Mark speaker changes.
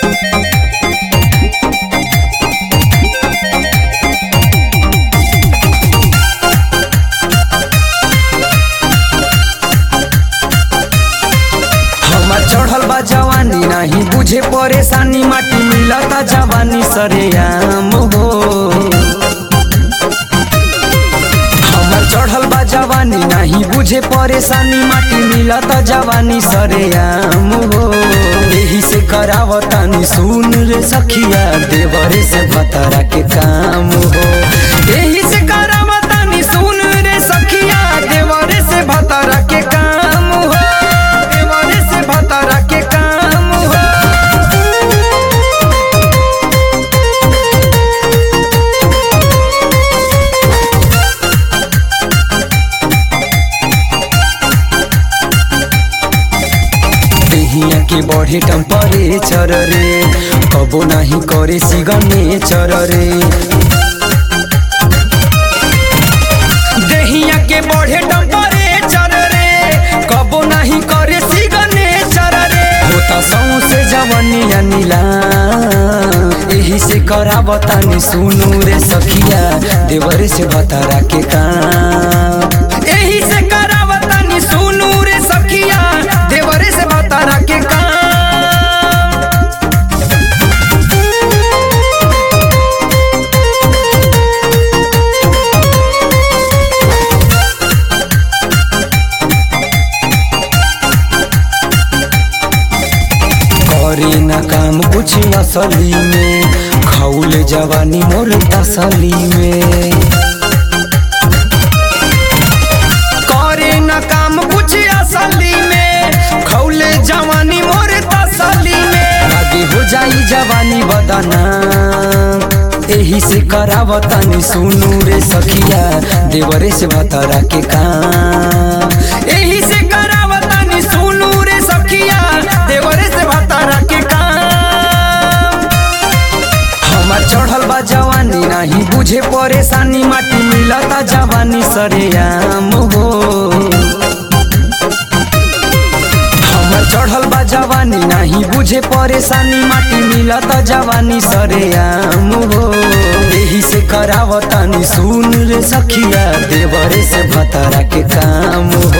Speaker 1: हमार चढ़ल बा जवानी नहीं बुझे परेशानी माटी मिलता जवानी सरेआम हो हमार चढ़ल बा जवानी नहीं बुझे परेशानी माटी मिलता जवानी सरेआम हो यही से करावतानी सुन रे सखिया देवरे से भतरा के काम हो यही से करावतानी सुन रे सखिया देवरे से भतरा के काम हो देवरे से भतरा के काम हो देहिया के बढ़े टेम्परेचर रे कबो नाही करे सिग्नेचर रे देहिया के बढ़े टेम्परेचर रे कबो नाही करे सिग्नेचर रे होता सौसे जवनिया नीला एही से करावतानी सुनु रे सखिया देवर से भतारा के काम एही से करावतानी सुनु रे सखिया देवर से भतारा के काम करे न काम कुछ असली में खौले जवानी मोर तसली में करे न काम कुछ असली में खौले जवानी मोर तसली में आगे हो जाई जवानी बदना एही से करावतानी सुनु रे सखिया देवरे से भतरा के काम एही से करावतानी सुनु रे सखिया देवरे से भतरा के काम हमार चढ़ल बा जवानी नहीं बुझे परेशानी माटी मिलता जवानी सरेआम हो हमार चढ़ल बा जवानी नहीं बुझे परेशानी माटी मिलता जवानी सरेआम हो यही से करावतानी सुन रे सखिया देवरे से भतरा के काम हो